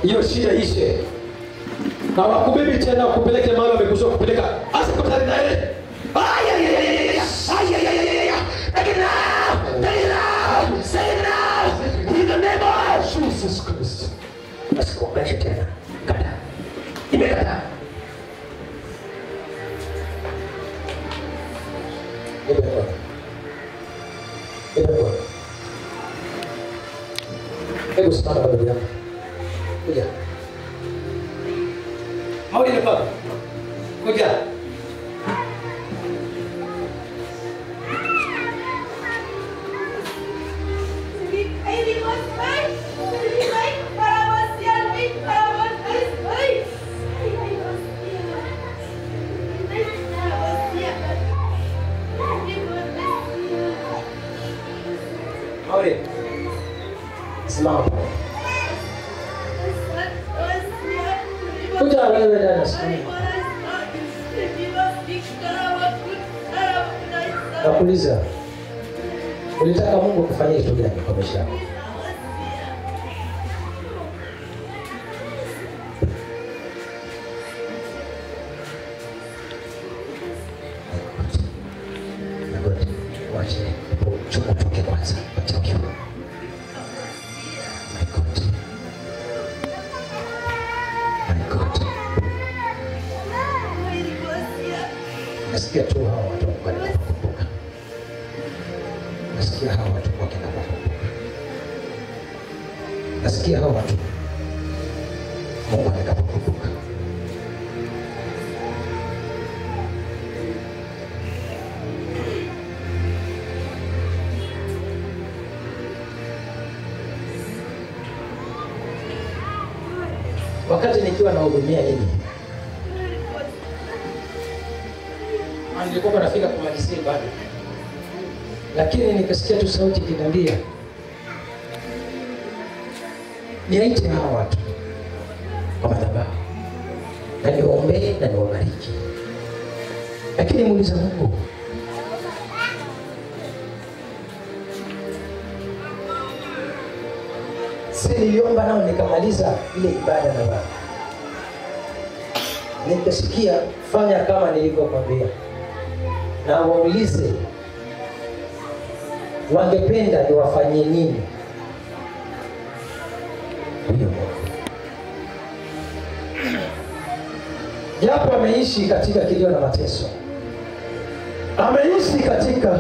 hiyo shida ishe na wakubibi tena wakupeleke mahali wamekusudia kupeleka asikutane na yeye Ay, ay, ay, ay, ay, ay, ay, ay, ay, ay, ay, ay. Take it now! Take it now! Say it now! In the name of Jesus Christ. Asikuombeshe tena. Kata. Imekata. Imekata. Imekata. Hebu simama mbele yangu. Kuja. Mauli ni baba. Kuja. Mauli. Simama. Kuja wewe dada simama. Nakuuliza. Ulitaka Mungu kufanyia kitu gani kwa maisha yako? Nagoti. Wache. Chukua toke kwanza. Wacha ukiwa. My God. My God. Nasikia tu hawa watu wakienda kukumbuka. Nasikia hawa watu wakienda kukumbuka. Nasikia hawa watu Mungu atakapokumbuka. Wakati nikiwa nahudumia hili Ah, nilikuwa nafika kumalizia ibada, lakini nikasikia tu sauti ikiniambia niaite hawa watu kwa madhabahu na niwaombee na niwabariki, lakini muuliza Mungu, si niliomba nao nikamaliza ile ibada na baba nikasikia fanya kama nilivyokwambia, na waulize wangependa niwafanyie nini huyo Mungu. Japo ameishi katika kilio na mateso, ameishi katika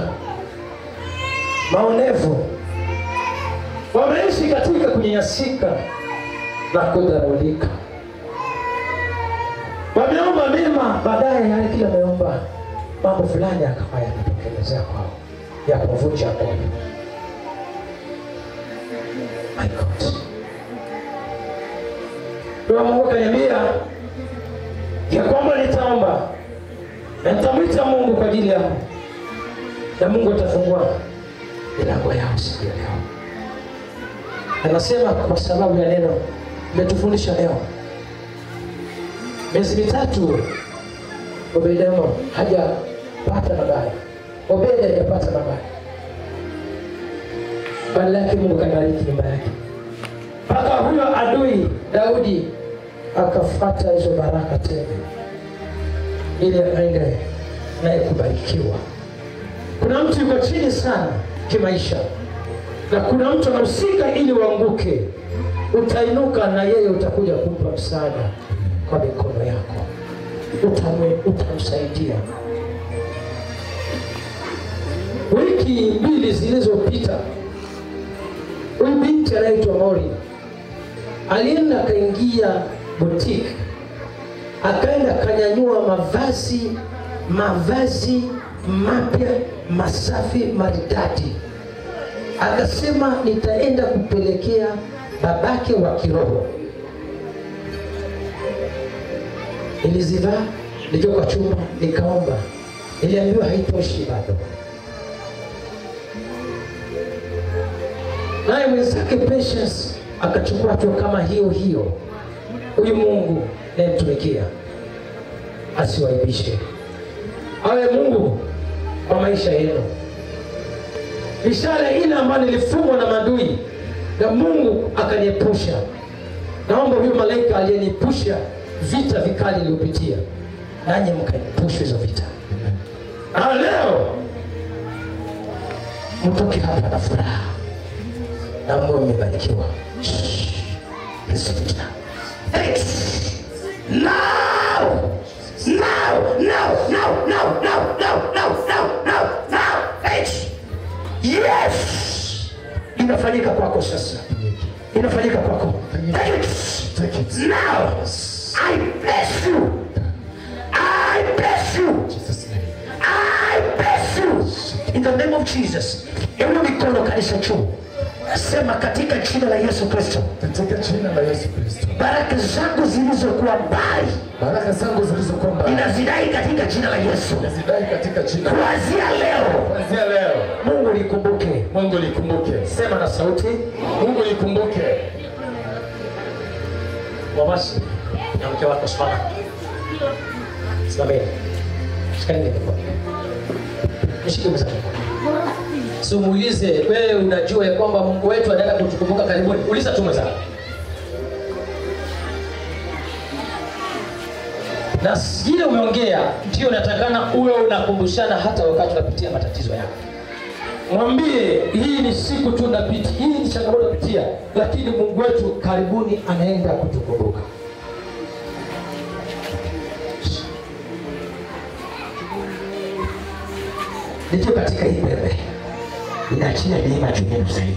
maonevu, wameishi katika kunyanyasika na kudharaulika wameomba mema, baadaye yale kila ameomba mambo fulani akawa yanatokelezea kwao ya kuvunja moyo. My God, Roho Mungu akaniambia ya kwamba nitaomba na nitamwita Mungu kwa ajili yao, na Mungu atafungua milango yao siku ya leo. Anasema kwa sababu ya neno umetufundisha leo miezi mitatu Obedemo hajapata mabaya, Obedi hajapata mabaya, badala yake Mungu kabariki nyumba yake, mpaka huyo adui Daudi akafuata hizo baraka tena, ili aende naye kubarikiwa. Kuna mtu yuko chini sana kimaisha, na kuna mtu anahusika ili uanguke, utainuka na yeye utakuja kumpa msaada kwa mikono yako, utamwe utamsaidia. Wiki mbili zilizopita, huyu binti anaitwa Mori alienda akaingia boutique, akaenda akanyanyua mavazi mavazi mapya masafi maridadi, akasema nitaenda kupelekea babake wa kiroho nilizivaa nikiwa kwa chumba nikaomba, niliambiwa haitoshi bado. Naye mwenzake Patience akachukua hatua kama hiyo hiyo. Huyu Mungu nayemtumikia asiwaibishe, awe Mungu kwa maisha yenu. Ishara ile ambayo nilifungwa na madui na Mungu akaniepusha, naomba huyu malaika aliyenipusha vita vikali iliyopitia nanyi mkaepusha hizo vita na leo mtoke hapa na furaha na mwe mmebarikiwa hizo vita Thanks. Now! Now! Now! Now! Now! Now! Now! Now! Now! Now! Now! Thanks. Yes! Inafanyika kwako sasa. Inafanyika kwako. Take it. Take it. Now! I bless you. I bless you. Jesus' name. I bless you in the name of Jesus. Inua mikono kanisa juu, sema katika jina la Yesu Kristo, Katika jina la Yesu Kristo. baraka zangu zilizokuwa mbali Baraka zangu zilizokuwa mbali ninazidai katika jina la Yesu. nazidai katika jina. Kuanzia leo, Kuanzia leo Mungu likumbuke. Mungu likumbuke. Sema na sauti, Mungu likumbuke. wawasi na mke wako, simama, simameni, shikanini mikono, nishike meza Simuulize wewe, unajua ya kwamba Mungu wetu anaenda kutukumbuka karibuni. Uliza tu mwenzako. na ile umeongea ndio natakana uwe unakumbushana hata wakati unapitia matatizo yako. Mwambie hii ni siku tu napitia, hii ni changamoto napitia, lakini Mungu wetu karibuni anaenda kutukumbuka. Nikiwa katika hii pepe inaachia neema juu yenu zaidi,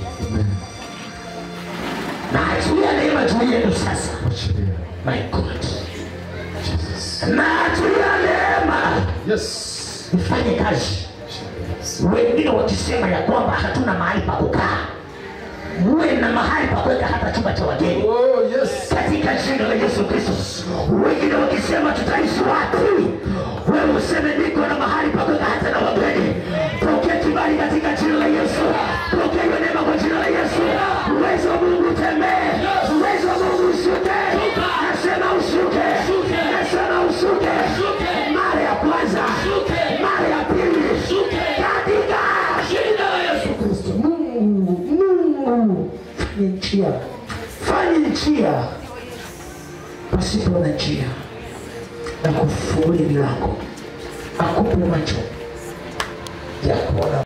naachilia neema juu yenu sasa. Achilia. My God, Jesus. naachilia neema Yes. mfanye kazi. Wengine wakisema ya kwamba hatuna mahali pa kukaa, muwe na mahali pa kuweka hata chumba cha wageni Oh, yes. katika jina la Yesu Kristo. Wengine wakisema tutaishi wapi, wewe useme niko na mahali pa kuweka hata na wageni. Pokea kibali katika jina la Yesu, pokea hiyo neema kwa jina la Yesu. Uwezo wa Mungu utembee, uwezo wa Mungu ushuke. Nasema ushuke, nasema ushuke, mara ya kwanza, mara ya pili, katika jina la Yesu Kristo. Mungu, Mungu, fanye njia, fanye njia pasipo na njia na kufungulia milango, akupe macho ya kuona